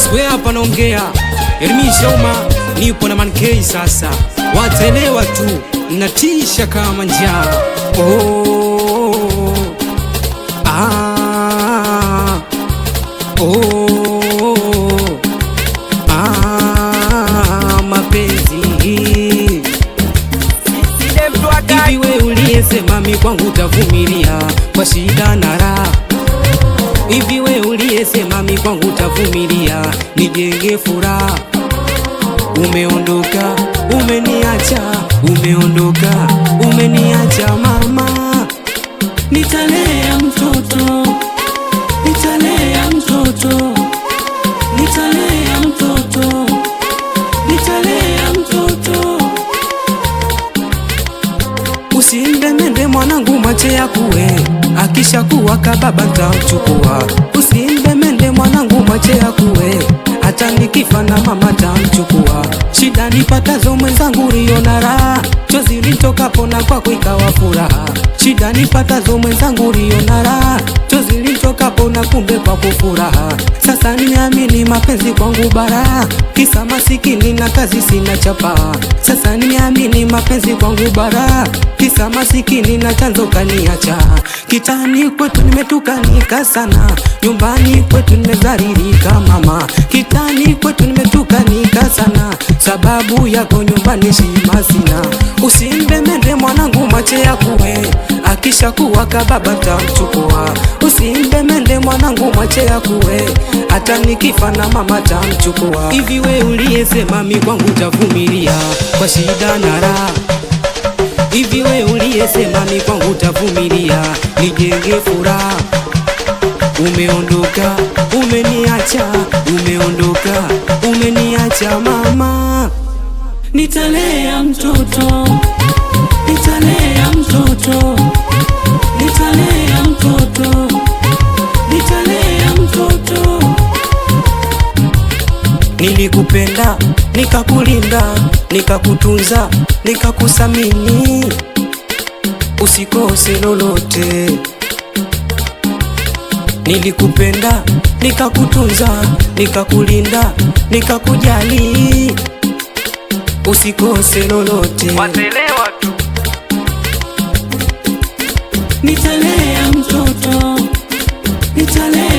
Swe hapa naongea Ermi Shauma, nipo na Mankei sasa, watelewa tu natisha kama njaa. Oh, ah, oh, ah, mapenzi hivi, we uliyesema mi kwangu utavumilia kwa shida na raha Hivi we uliyesema mi kwangu utavumilia nijenge furaha, umeondoka umeniacha, umeondoka umeniacha mama, nitalea mtoto, nitalea mtoto, nitalea mtoto, nitalea mtoto Usimbemende mwanangu mache ya kuwe akisha kuwa kababa tamchukua. Usimbemende mwanangu mache ya kuwe hata nikifa na mama tamchukua. Shida nipatazo mwenzangu riona raha, chozi litokapo na kwako ikawa furaha. Shida nipatazo mwenzangu riona raha, chozi litokapo na kumbe kwako furaha. Sasa nimeamini mapenzi kwangu bara, kisa masikini na kazi sina chapa. Sasa nimeamini mapenzi kwangu bara, kisa masikini na chanzo kaniacha. Kitani kwetu nimetukanika sana, nyumbani kwetu nimedhalilika mama. Kitani kwetu nimetukanika sana, sababu yako nyumbani shima sina. Usimbemende mwanangu mache ya kuwe, akisha kuwa kababa tamchukua. Usimbemende mwanangu mache ya kuwe, hata nikifa na mama tamchukua. Hivi we uliyesema mi kwangu utavumilia kwa shida na raha Hivi we uliyesema mi kwangu utavumilia nijenge furaha, umeondoka umeniacha, umeondoka umeniacha mama, nitalea mtoto, nitalea mtoto, nitalea mtoto, nitalea mtoto. Nilikupenda, nikakulinda, nikakutunza, nikakusamini, usikose lolote. Nilikupenda, nikakutunza, nikakulinda, nikakujali, usikose lolote. Watelewa tu Nitalea mtoto, nitalea